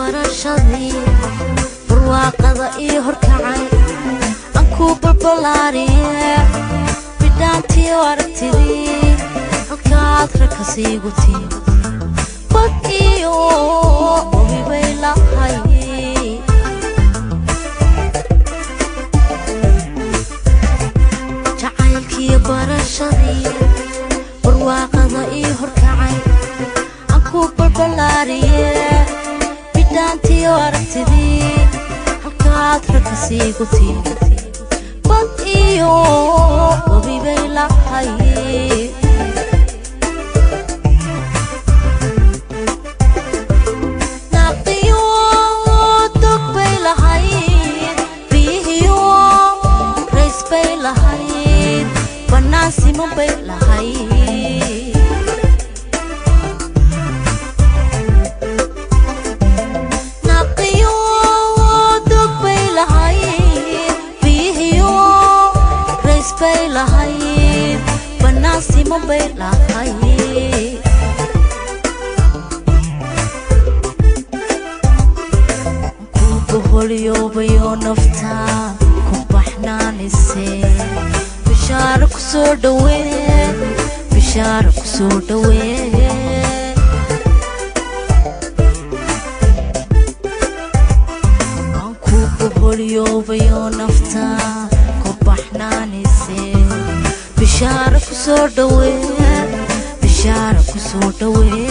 barashadii barwaaqada ii horkacay aan ku balbalaariye bidhaantii aragtidii halkaad ragka siigu tii bad iyo wabibay lahay jacaylkii barashadii barwaaqada ii horkacay aan ku balbalaariye bidhaantii aragtidii halkaad ragka siigu tii bad iyo wabibay lahay naaqiyo dog bay lahayd biyihiyo rays bay lahayd bannaan siman bay lahayd naaqiyo dog bay lahayd biyihiyo rays bay lahayd bannaan siman bay lahayd kubaholyobayo nafta ku baxnaanise bishaaro ku soo dhawee bishaaro ku soo dhawee aan ku baholyobayo nafta ku baxnaanise bishaaro ku soo dhawee bishaaro ku soo dhawee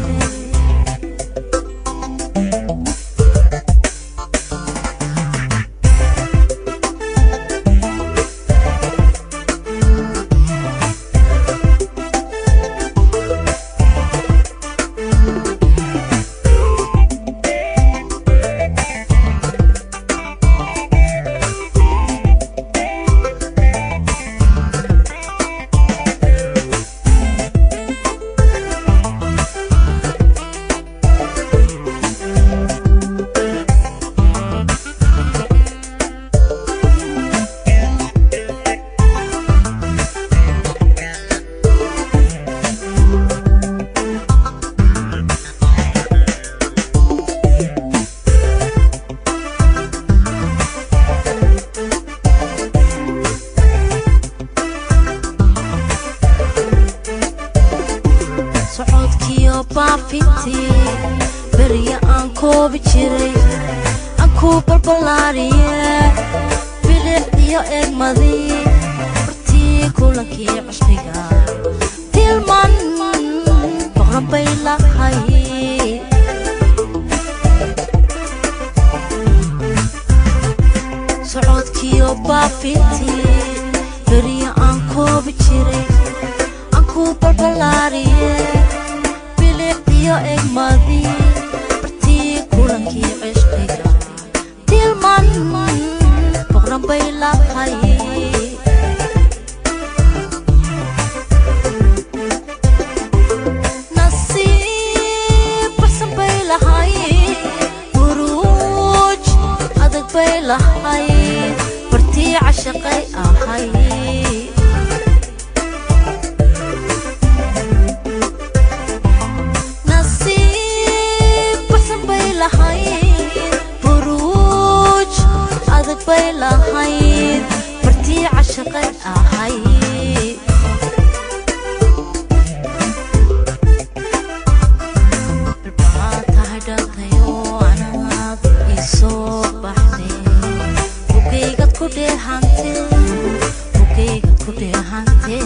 socodkiyo baafintii berya aan koobi jiray aan ku balbalaariye bilic iyo eegmadii hortii kulankii cusbiga tilman boqran bay lahay socodkiyo baafintii berya aan koobi jiray aan ku balbalaariye bilic iyo egmadii bartii kulankii cishqiga tilman boqran bay lahay nasiib baxsan bay lahay buruuj adag bay lahay bartii cashaqay ahay nasiib baxsan bay lahayd buruuj adag bay lahayd bartii cashaqay ahayd balbaa tahay dhaltayoo anaad isoo baxday bugaygad ku dheehantee bugaygad ku dheehantee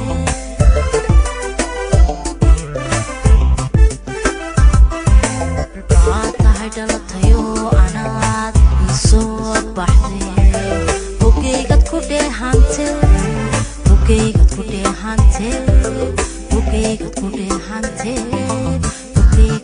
baa tahay dhalatayoo anaad isoo baxday bugaygad ku dheehante bugaygad ku dheehante bugaygad ku dheehante bugaygad